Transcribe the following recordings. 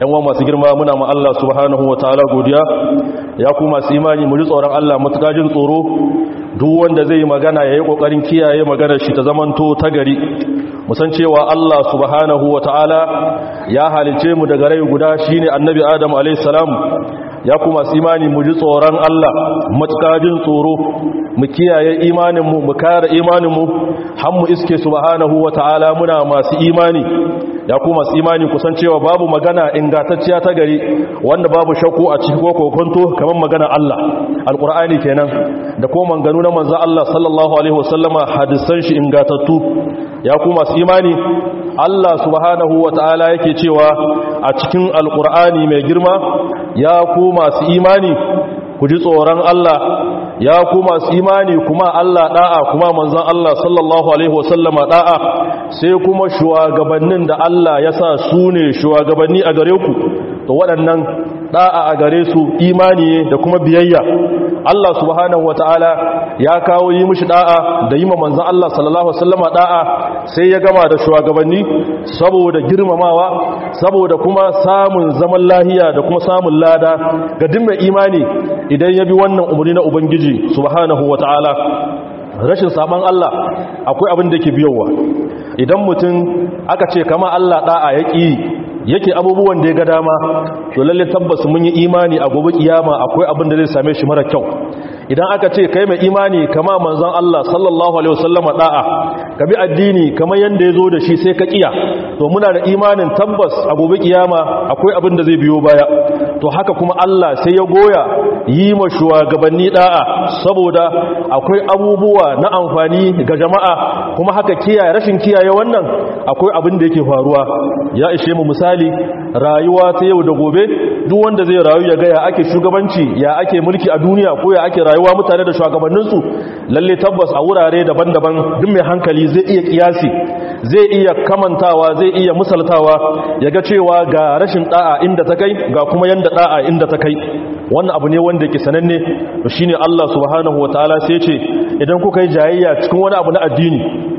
yan wa masu girma muna ma Allah subhanahu wa ta'ala godiya ya ku masu imani mu ji tsoron Allah matuƙa jin tsoro duk wanda zai magana yayi kokarin kiyaye maganar shi ta zamanto ta gari musan cewa Allah subhanahu wa ta'ala ya halice mu daga rai guda shine annabi Adam alayhi salam ya kuma su imani mu ji tsoron Allah matukajin tsoro mu kiyaye imaninmu mu kare imaninmu har mu iske subhanahu ta'ala muna masu imani ya kuma su imani kusan cewa babu magana ingantacciya ta gari wanda babu shakku a cikin kokonto kamar magana Allah alqur'ani kenan da kuma manganu na manzo Allah sallallahu alaihi wasallama hadisan shi ingantattu ya kuma su imani Allah subhanahu ta'ala yake cewa a cikin alqur'ani mai girma ya ku masu imani ku ji tsoron Allah ya ku masu imani kuma Allah da'a kuma manzon Allah sallallahu alaihi wasallama da'a sai kuma shugabannin da Allah ya sa su ne shugabanni a gare ku to waɗannan da'a a gare su imani da kuma biyayya Allah subhanahu wataala ya kawo yi mishi da'a da yi ma manzon Allah sallallahu alaihi wasallama da'a sai ya gama da shugabanni saboda girmamawa saboda kuma samun zaman lahiya da kuma samun lada ga duk mai imani idan ya bi wannan umarni na ubangiji subhanahu wataala rashin saban Allah akwai abin da yake biyowa idan mutum aka ce kama Allah da'a ya ƙi yake abubuwan da ya ga dama to lalle tabbas mun yi imani a gobe kiyama akwai abin da zai same shi mara kyau idan aka ce kai mai imani kama manzon Allah sallallahu alaihi wasallama da'a ka bi addini kamar yanda yazo da shi sai ka kiya to muna da imanin tabbas a gobe kiyama akwai abin da zai biyo baya to haka kuma Allah sai ya goya yi ma shugabanni da'a saboda akwai abubuwa na amfani ga jama'a kuma haka kiyaye rashin kiyaye wannan akwai abin da yake faruwa ya ishe mu misali rayuwa ta yau da gobe duk wanda zai rayu ya ga ya ake shugabanci ya ake mulki a duniya ko ya ake rayuwa mutane da shugabanninsu lalle tabbas a wurare daban-daban duk mai hankali zai iya kiyasi zai iya kamantawa zai iya misaltawa ya ga cewa ga rashin da'a inda ta kai ga kuma yanda da'a inda ta kai wannan abu ne wanda ke sananne shine Allah subhanahu wataala sai ce idan kuka yi jayayya cikin wani abu na addini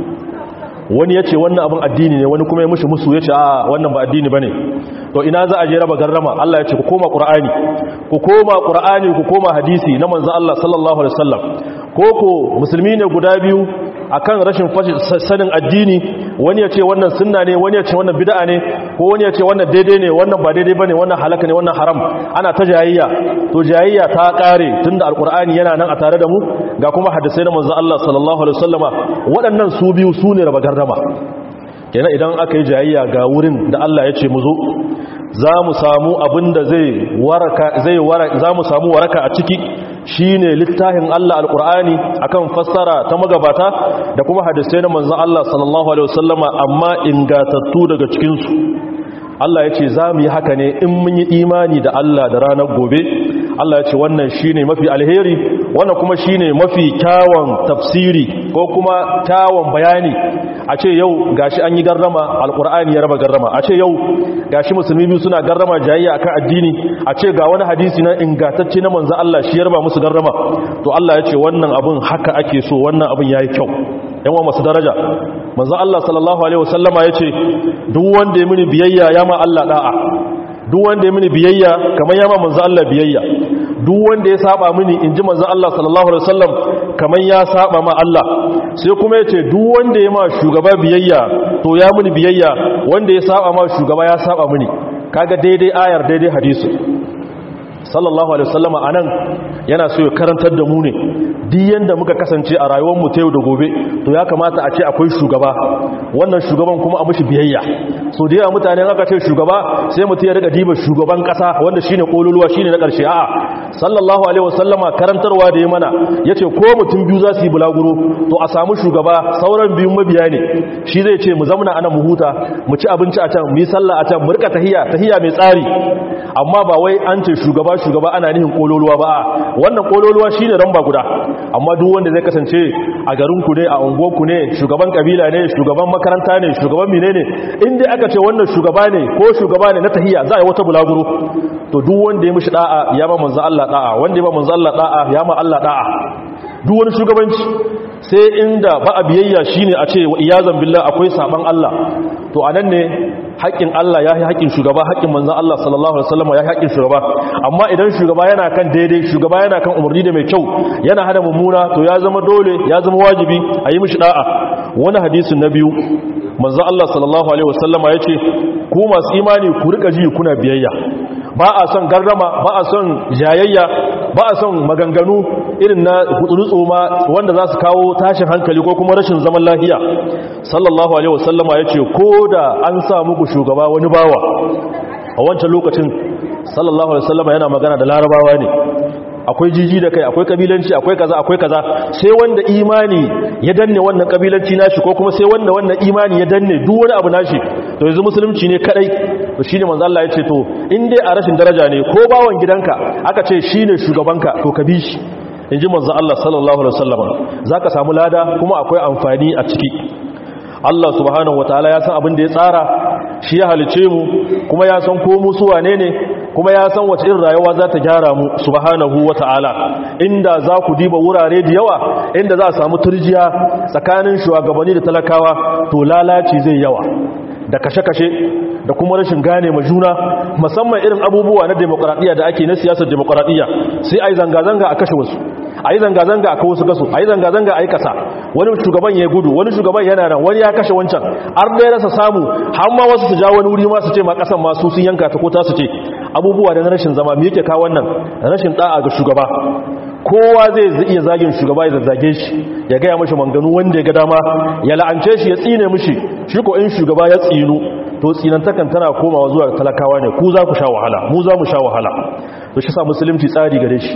wani ya ce wannan abin addini ne wani kuma ya mushi musu ya ce a wannan ba addini ba ne to ina za a je raba garrama Allah ya ce ku koma ƙura'ani ku koma ƙura'ani ku koma hadisi na manzan Allah sallallahu alaihi wasallam ko ko musulmi ne guda biyu akan rashin sanin addini wani ya ce wannan sunna ne wani ya ce wannan bid'a ne ko wani ya ce wannan daidai ne wannan ba daidai bane wannan halaka ne wannan haram ana ta jayayya to jayayya ta kare tunda alqur'ani yana nan a tare da mu ga kuma hadisai na manzon Allah sallallahu alaihi wasallama waɗannan su biyu su ne raba gardama kenan idan aka yi jayayya ga wurin da Allah ya ce mu zo za mu samu abin da zai waraka zai waraka za mu samu waraka a ciki shine littafin Allah alqur'ani akan fassara ta magabata da kuma hadisai na manzon Allah sallallahu alaihi wasallama amma ingatattu daga cikin su Allah ya ce za mu yi haka ne in mun yi imani da Allah da ranar gobe Allah ya ce wannan shine mafi alheri wannan kuma shine mafi kyawun tafsiri ko kuma kyawun bayani a ce yau gashi an yi garrama alkur'ani ya raba garrama a ce yau gashi musulmi biyu suna garrama jayayya akan addini a ce ga wani hadisi na ingantacce na manzo Allah shi ya raba musu garrama to Allah ya ce wannan abun haka ake so wannan abun yayi kyau yan masu daraja manzo Allah sallallahu alaihi wasallama yace duk wanda ya mini biyayya ya ma Allah da'a duk wanda ya mini biyayya kamar ya ma manzo Allah biyayya duk wanda ya saba mini inji manzo Allah sallallahu alaihi wasallam kamar ya saba ma Allah sai kuma yace duk wanda ya ma shugaba biyayya to ya mini biyayya wanda ya saba ma shugaba ya saba mini kaga daidai ayar daidai hadisi sallallahu alaihi wasallama anan yana so ya karantar da mu ne duk yanda muka kasance a rayuwar mu ta yau da gobe to ya kamata a ce akwai shugaba wannan shugaban kuma a mushi biyayya so da yawa mutane aka ce shugaba sai mutum ya riga diba shugaban kasa wanda shine kololuwa shine na karshe a'a sallallahu alaihi wasallama karantarwa da ya mana yace ko mutum biyu za su yi bulaguro to a samu shugaba sauran biyun mabiya ne shi zai ce mu zauna ana mu huta mu ci abinci a can mu yi sallah a can mu rika tahiyya tahiyya mai tsari amma ba wai an ce shugaba shugaba ana nihin kololuwa ba wannan kololuwa shine ramba guda amma duk wanda zai kasance a garin ku ne a unguwar ku ne shugaban kabila ne shugaban makaranta ne shugaban menene in dai aka ce wannan shugaba ne ko shugaba ne na tahiya za a yi wata bulaguro to duk wanda ya mishi da'a ya ba manzo Allah da'a wanda ya ba manzo Allah da'a ya ma Allah da'a duk wani shugabanci sai inda ba a biyayya shine a ce wa iyazan billah akwai saban Allah to anan ne haƙƙin Allah ya yi haƙƙin shugaba haƙƙin manzon Allah sallallahu alaihi wasallam ya yi haƙƙin shugaba amma idan shugaba yana kan daidai shugaba yana kan umarni da mai kyau yana hada mummuna to ya zama dole ya zama wajibi a yi mishi da'a wani hadisin na biyu manzon Allah sallallahu alaihi wasallama yace ku masu imani ku rika ji kuna biyayya ba a son garrama ba a son jayayya ba a son maganganu irin na hutsurutsu ma wanda za su kawo tashin hankali ko kuma rashin zaman lafiya sallallahu alaihi wasallama ya ce ko da an sa muku shugaba wani bawa a wancan lokacin sallallahu alaihi wasallama yana magana da larabawa ne akwai jiji da kai akwai kabilanci akwai kaza akwai kaza sai wanda imani ya danne wannan kabilanci nashi ko kuma sai wanda wannan imani ya danne duk wani abu nashi to yanzu musulunci ne kadai to shine manzo Allah ya ce to in dai a rashin daraja ne ko bawan gidanka aka ce shine shugabanka to ka bi shi inji manzo Allah sallallahu alaihi wasallam zaka samu lada kuma akwai amfani a ciki Allah subhanahu wataala ya san abin da ya tsara shi ya halice mu kuma ya san ko mu su wane ne kuma ya san wace irin rayuwa za ta gyara mu subhanahu wata'ala inda za ku diba wurare da yawa inda za a samu turjiya tsakanin shugabanni da talakawa to lalaci zai yawa da kashe-kashe da kuma rashin gane ma juna musamman irin abubuwa na demokradiyya da ake na siyasar demokradiyya sai a yi zanga-zanga a kashe wasu a yi zanga-zanga a kawo su gaso a yi zanga-zanga a yi kasa wani shugaban ya gudu wani shugaban yana nan wani ya kashe wancan har da ya rasa samu har ma wasu su ja wani wuri ma su ce ma kasan masu sun yanka ta ko ta su ce abubuwa da na rashin zama me yake kawo wannan rashin da'a ga shugaba kowa zai iya zagin shugaba ya zazzage shi ya gaya mashi manganu wanda ya ga dama ya la'ance shi ya tsine mishi shi ko in shugaba ya tsinu to tsinantakan tana komawa zuwa talakawa ne ku za ku sha wahala mu za mu sha wahala to shi sa musulunci tsari gare shi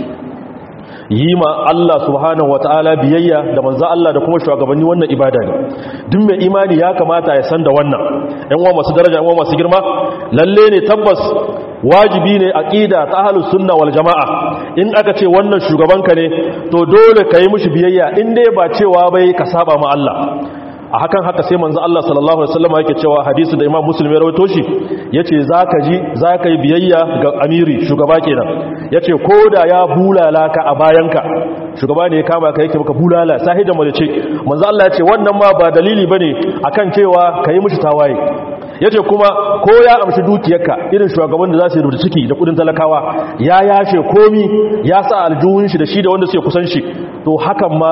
yi ma Allah subhanahu wata'ala biyayya da manzo Allah da kuma shugabanni wannan ibada ne duk mai imani ya kamata ya san da wannan ɗan uwa masu daraja ɗan uwa masu girma lalle ne tabbas wajibi ne aqida ta ahlus sunna wal jamaa in aka ce wannan shugabanka ne to dole ka yi mishi biyayya in dai ba cewa bai ka saba ma Allah a hakan haka sai manzo Allah sallallahu alaihi wasallam yake cewa hadisi da Imam Muslim ya rawaito shi yace zaka ji zaka yi biyayya ga amiri shugaba kenan yace koda ya bulala ka a bayanka shugaba ne ya kama ka yake maka bulala sahidan mu ce manzo Allah yace wannan ma ba dalili bane akan cewa kai mishi tawaye yace kuma ko ya amshi dukiyarka irin shugaban da za su rubuta ciki da kudin talakawa ya yashe komi ya sa aljuhun shi da shi da wanda suke kusan shi to hakan ma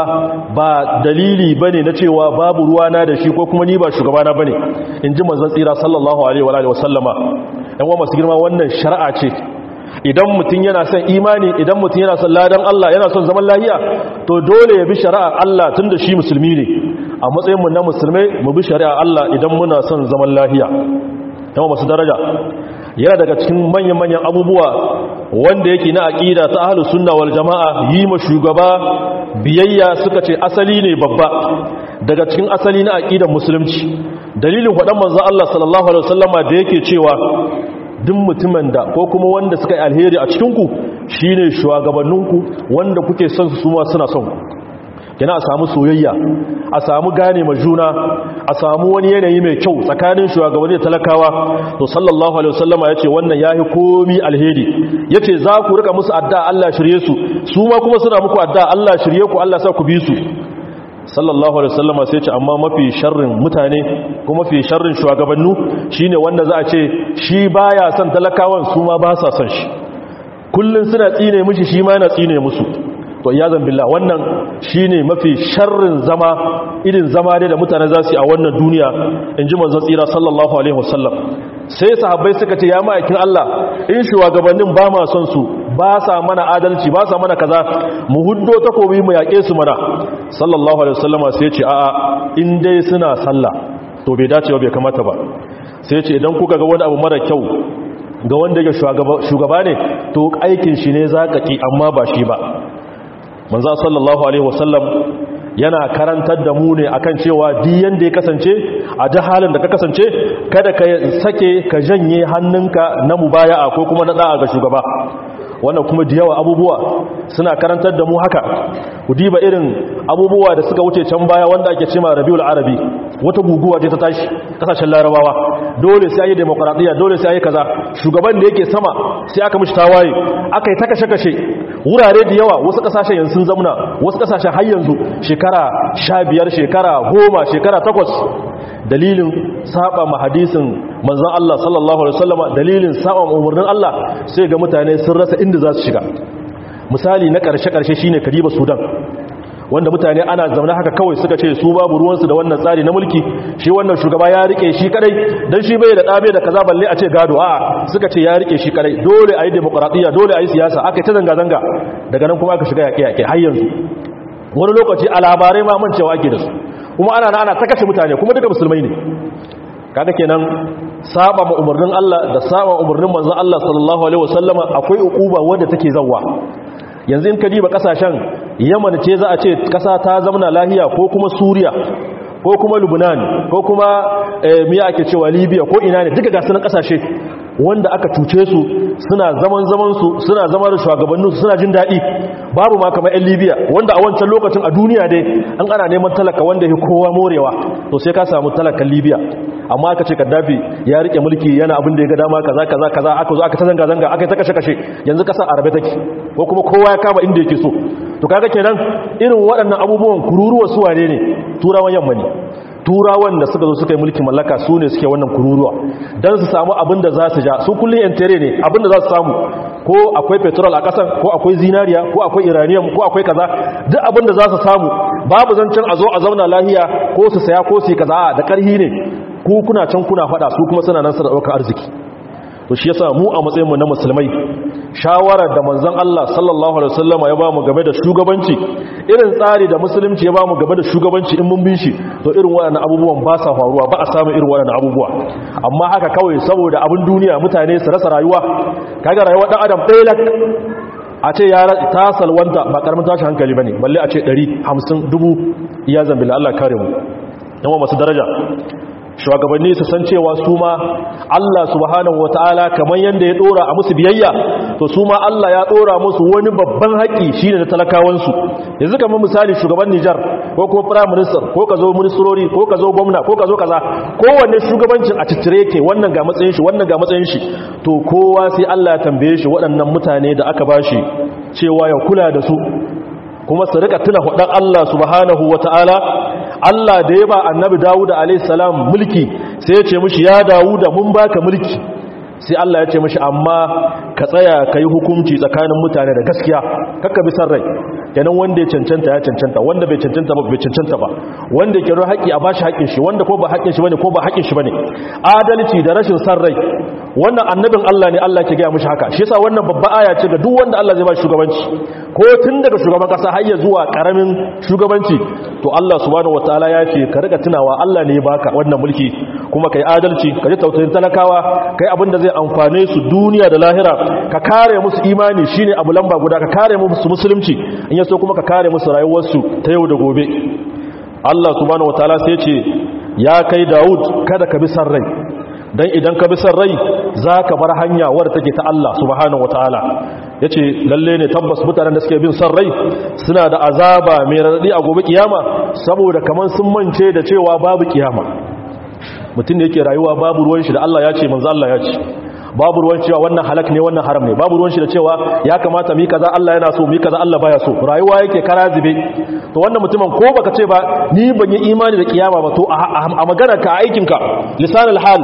ba dalili bane na cewa babu ruwana da shi ko kuma ni ba shugabana bane inji manzon tsira sallallahu alaihi wa alihi wasallama yan wa masu girma wannan shari'a ce idan mutum yana son imani idan mutum yana son ladan Allah yana son zaman lahiya to dole ya bi shari'ar Allah tunda shi musulmi ne a matsayin mu na musulmai mu bi shari'ar Allah idan muna son zaman lahiya yawa masu daraja yana daga cikin manyan-manyan abubuwa wanda yake na aƙida ta ahlus sunna wal jama'a yi ma shugaba biyayya suka ce asali ne babba daga cikin asali na aƙidar musulunci dalilin faɗan manzo Allah sallallahu alaihi wasallama da yake cewa duk mutumin da ko kuma wanda suka yi alheri a cikinku shine shugabanninku wanda kuke son su suma suna son kina a samu soyayya a samu gane ma juna a samu wani yanayi mai kyau tsakanin shugabanni da talakawa to sallallahu alaihi wasallama yace wannan yahi komi alheri yace za ku rika musu addu'a Allah shirye su su ma kuma suna muku addu'a Allah shirye ku Allah sa ku bi su sallallahu alaihi wasallama sai ce amma mafi sharrin mutane kuma mafi sharrin shugabannu shine wanda za a ce shi baya son talakawan su ma ba sa son shi kullun suna tsine mishi shi ma yana tsine musu to iyazan billah wannan shine mafi sharrin zama irin zama dai da mutane za su yi a wannan duniya inji manzon tsira sallallahu alaihi wasallam sai sahabbai suka ce ya ma'aikin Allah in shugabannin ba ma son su ba sa mana adalci ba sa mana kaza mu huddo takobi mu yaƙe su mana sallallahu alaihi wasallama sai ce a'a in dai suna sallah to bai dace ba bai kamata ba sai ce idan kuka ga wani abu mara kyau ga wanda yake shugaba ne to aikin shi ne zakaki amma ba shi ba manzo sallallahu alaihi wasallam yana karantar da mu ne akan cewa duk yanda ya kasance a duk halin da ka kasance kada ka sake ka janye hannunka na mubaya'a ko kuma na da'a ga shugaba wannan kuma da yawa abubuwa suna karantar da mu haka ku diba irin abubuwa da suka wuce can baya wanda ake cema rabiul arabi wata guguwa ce ta tashi kasashen larabawa dole sai ayi demokradiyya dole sai ayi kaza shugaban da yake sama sai aka mishi tawaye aka yi ta kashe kashe wurare da yawa wasu kasashen yanzu sun zamna wasu kasashen har yanzu shekara 15 shekara 10 shekara 8 dalilin saba ma hadisin manzon Allah sallallahu alaihi wasallama dalilin saba umarnin Allah sai ga mutane sun rasa inda za su shiga misali na karshe karshe shine kadiba Sudan wanda mutane ana zaune haka kawai suka ce su babu ruwansu da wannan tsari na mulki shi wannan shugaba ya rike shi kadai dan shi bai da dabe da kaza balle a ce gado a'a suka ce ya rike shi kadai dole ayi demokradiyya dole ayi siyasa aka ta zanga zanga daga nan kuma aka shiga yake yake har yanzu wani lokaci a labarai ma man cewa ake da su kuma ana ana ta kashe mutane kuma duka musulmai ne kaga kenan saba ma umarnin Allah da saba umarnin manzon Allah sallallahu alaihi wasallama akwai ukuba wanda take zawwa yanzu in ka diba kasashen Yaman ce za a ce kasa ta zamana lahiya ko kuma Suriya ko kuma Lebanon ko kuma miya ake cewa Libya ko ina ne duka ga sunan kasashe wanda aka cuce su suna zaman zaman su suna zama da shugabannin su suna jin daɗi babu ma kamar 'yan libya wanda a wancan lokacin a duniya dai an ana neman talaka wanda ya kowa morewa to sai ka samu talakan libya amma aka ce kaddafi ya rike mulki yana abin da ya ga dama kaza kaza kaza aka zo aka ta zanga zanga aka yi ta kashe kashe yanzu kasa arabe take ko kuma kowa ya kama inda yake so to kaga kenan irin waɗannan abubuwan kururuwa su wane ne turawan yamma ne turawan da suka zo suka yi mulkin mallaka su ne suke wannan kururuwa don su samu abin da za su ja su kullum yan tere ne abin da za su samu ko akwai petrol a ƙasan ko akwai zinariya ko akwai iranium ko akwai kaza duk abin da za su samu babu zancen a zo a zauna lahiya ko su saya ko su yi kaza da ƙarhi ne ku kuna can kuna faɗa su kuma suna nan suna ɗaukar arziki to shi yasa mu a matsayinmu na musulmai shawarar da manzon Allah sallallahu alaihi wasallam ya ba mu game da shugabanci irin tsari da musulunci ya ba mu game da shugabanci in mun bin shi to irin waɗannan abubuwan ba sa faruwa ba a samu irin waɗannan abubuwa amma haka kawai saboda abin duniya mutane su rasa rayuwa kaga rayuwar dan adam ɗaya lak a ce ya ta salwanta ba karamin tashi hankali bane balle a ce 100 50 dubu iya zambila Allah kare mu yawa masu daraja shugabanni su san cewa su ma Allah subhanahu wataala kamar yanda ya dora a musu biyayya to su ma Allah ya dora musu wani babban haƙi shine da talakawan su yanzu kamar misali shugaban Niger ko kuma prime minister ko ka zo ministrori ko ka zo gwamna ko ka zo kaza kowanne shugabancin a ciccire yake wannan ga matsayin shi wannan ga matsayin shi to kowa sai Allah ya tambaye shi waɗannan mutane da aka bashi cewa ya kula da su kuma su rika tuna hudan Allah subhanahu wataala Allah da ya ba annabi Dawud alaihissalam mulki sai ya ce mishi ya Dawud mun baka mulki sai Allah ya ce mishi amma ka tsaya ka yi hukunci tsakanin mutane da gaskiya kakka bi san rai kenan wanda ya cancanta ya cancanta wanda bai cancanta ba bai cancanta ba wanda ke ruwa haƙi a bashi haƙin shi wanda ko ba haƙin shi bane ko ba haƙin shi bane adalci da rashin san rai wannan annabin Allah ne Allah ke gaya mishi haka shi yasa wannan babba aya ce ga duk wanda Allah zai ba shugabanci ko tun daga shugaban kasa har ya zuwa karamin shugabanci to Allah subhanahu wataala ya ce ka rika tunawa Allah ne ya baka wannan mulki kuma kai adalci ka ji tausayin talakawa kai abin da zai amfane su duniya da lahira ka kare musu imani shine abu lamba guda ka kare musu musulunci in yaso kuma ka kare musu rayuwarsu ta yau da gobe Allah subhanahu wataala sai ya ce ya kai Dawud kada ka bi san rai dan idan ka bi san rai zaka bar hanya wadda take ta Allah subhanahu wataala yace lalle ne tabbas mutanen da suke bin san rai suna da azaba mai radadi a gobe kiyama saboda kaman sun mance da cewa babu kiyama mutum da yake rayuwa babu ruwan shi da Allah ya ce manzo Allah ya ce babu ruwan cewa wannan halak ne wannan haram ne babu ruwan shi da cewa ya kamata mi kaza Allah yana so mi kaza Allah baya so rayuwa yake karazibe to wannan mutumin ko baka ce ba ni ban yi imani da kiyama ba to a magana ka aikin ka lisanul hal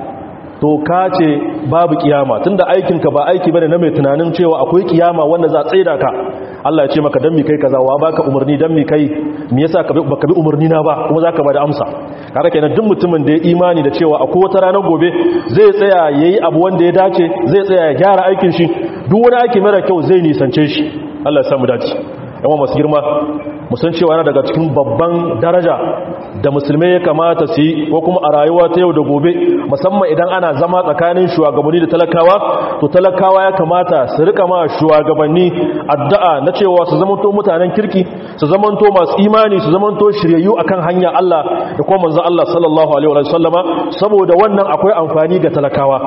to ka ce babu kiyama tunda aikinka ba aiki bane na mai tunanin cewa akwai kiyama wanda za a tsaida ka Allah ya ce maka dan mi kai kaza wa baka umarni dan mi kai me yasa ka baka bi umarni na ba kuma zaka bada amsa kaga kenan duk mutumin da ya imani da cewa akwai wata ranar gobe zai tsaya yayi abu wanda ya dace zai tsaya ya gyara aikin shi duk wani aiki mara kyau zai nisance shi Allah ya samu dace yawan masu girma musan cewa yana daga cikin babban daraja da musulmai ya kamata su yi ko kuma a rayuwa ta yau da gobe musamman idan ana zama tsakanin shugabanni da talakawa to talakawa ya kamata su rika ma shugabanni addu'a na cewa su zamanto mutanen kirki su zamanto masu imani su zamanto shiryayyu akan hanya Allah da kuma manzon Allah sallallahu alaihi wa sallama saboda wannan akwai amfani ga talakawa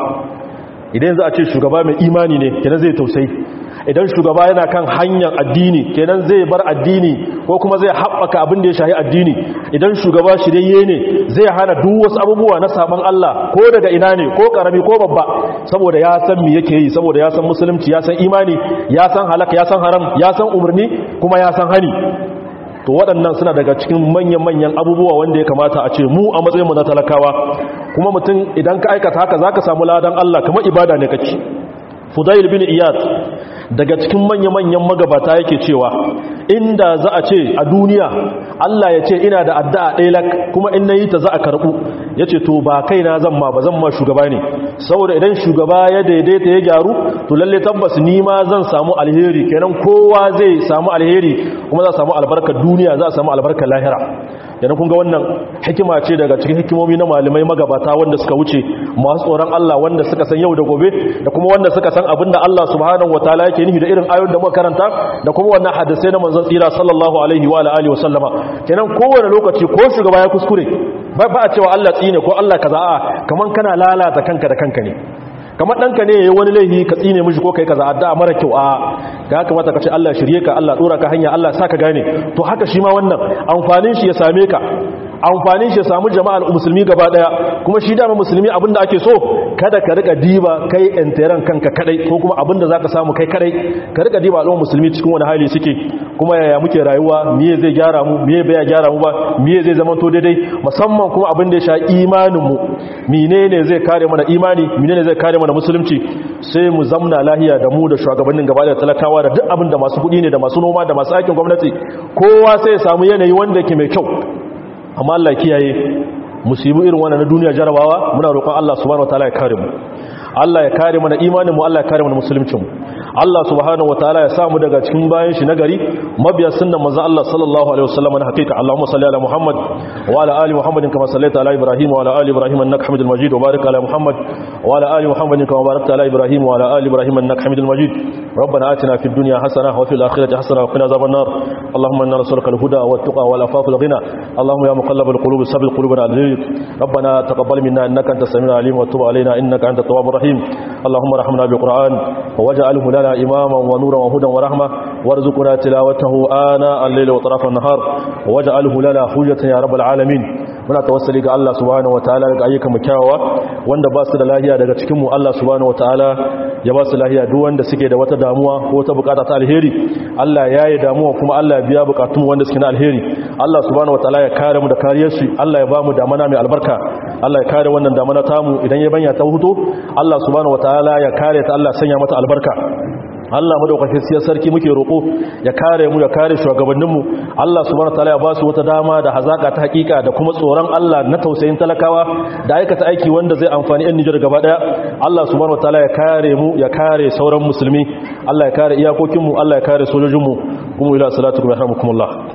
idan za a ce shugaba mai imani ne kenan zai tausayi idan shugaba yana kan hanyar addini kenan zai bar addini ko kuma zai haɓaka abin da ya shahi addini idan shugaba shirye ne zai hana duk wasu abubuwa na saban Allah ko daga ina ne ko karami ko babba saboda ya san me yake yi saboda ya san musulunci ya san imani ya san halaka ya san haram ya san umarni kuma ya san hani to waɗannan suna daga cikin manyan-manyan abubuwa wanda ya kamata a ce mu a matsayinmu na talakawa kuma mutum idan ka aikata haka za ka samu ladan Allah kamar ibada ne kake fudail bin iyad daga cikin manya-manyan magabata yake cewa inda za a ce a duniya Allah ya ce ina da addu'a ɗaya lak kuma in na yi ta za a karɓu ya ce to ba kai na zan ma ba zan ma shugaba ne saboda idan shugaba ya daidaita ya gyaru to lalle tabbas ni ma zan samu alheri kenan kowa zai samu alheri kuma za a samu albarkar duniya za a samu albarkar lahira yana kun ga wannan hikima ce daga cikin hikimomi na malamai magabata wanda suka wuce masu tsoron Allah wanda suka san yau da gobe da kuma wanda suka san abin da Allah subhanahu wataala yake nufi da irin ayoyin da muka karanta da kuma wannan hadisai na manzon tsira sallallahu alaihi wa alihi wa sallama kenan kowane lokaci ko shugaba ya kuskure ba ba a cewa Allah tsine ko Allah kaza a kaman kana lalata kanka da kanka ne kamar ɗanka ne ya yi wani laifi ka tsine mishi ko kai kaza addu'a mara kyau a ga haka mata ka ce Allah shirye ka Allah dora ka hanya Allah sa ka gane to haka shi ma wannan amfanin shi ya same ka amfanin shi ya samu jama'ar musulmi gaba daya kuma shi dama musulmi abinda ake so kada ka rika diba kai enteren kanka kadai ko kuma abinda zaka samu kai kadai ka rika diba al'ummar musulmi cikin wani hali suke kuma yaya muke rayuwa miye zai gyara mu miye bai gyara mu ba miye zai zama to daidai musamman kuma abin da ya sha imanin mu menene zai kare mana imani menene zai kare mana musulunci sai mu zamna lahiya da mu da shugabannin gaba da talakawa da duk abin da masu kudi ne da masu noma da masu aikin gwamnati kowa sai ya samu yanayi wanda yake mai kyau amma Allah kiyaye musibu irin wannan na duniya jarabawa muna roƙon Allah subhanahu wataala ya kare mu Allah ya kare mana imanin mu Allah ya kare mana musuluncin mu Allah subhanahu wataala ya samu daga cikin bayan shi nagari mabiya sunnan manzo Allah sallallahu alaihi wasallam na hakika Allahumma salli ala Muhammad wa ala ali Muhammadin kama sallaita ala Ibrahim wa ala ali Ibrahim innaka Hamidul Majid wa barik ala Muhammad wa ala ali Muhammadin kama barakta ala Ibrahim wa ala ali Ibrahim innaka Hamidul Majid ربنا آتنا في الدنيا حسنة وفي الآخرة حسنة وقنا عذاب النار اللهم إنا نسألك الهدى والتقى والعفاف والغنى اللهم يا مقلب القلوب ثبت قلوبنا على دينك ربنا تقبل منا إنك أنت السميع العليم وتب علينا إنك أنت التواب الرحيم اللهم ارحمنا بالقرآن واجعله لنا إماما ونورا وهدى ورحمة وارزقنا تلاوته آناء الليل وطرف النهار واجعله لنا حجة يا رب العالمين muna tawassali ga Allah subhanahu wataala daga ayyukan mu kyawawa wanda ba su da lahiya daga cikin mu Allah subhanahu wataala ya ba su lahiya duk wanda suke da wata damuwa ko wata bukata ta alheri Allah ya yi damuwa kuma Allah ya biya bukatun wanda suke na alheri Allah subhanahu wataala ya kare mu da kariyar shi Allah ya ba mu damana mai albarka Allah ya kare wannan damana tamu idan ya banya ta hutu Allah subhanahu wataala ya kare ta Allah sanya mata albarka Allah madaukakin siyar sarki muke roƙo ya kare mu ya kare shugabanninmu Allah subhanahu wataala ya ba su wata dama da hazaka ta hakika da kuma tsoron Allah na tausayin talakawa da aikata aiki wanda zai amfani ɗan Nijar gaba daya Allah subhanahu wataala ya kare mu ya kare sauran musulmi Allah ya kare iyakokinmu Allah ya kare sojojinmu kuma ila salatu wa rahmukumullah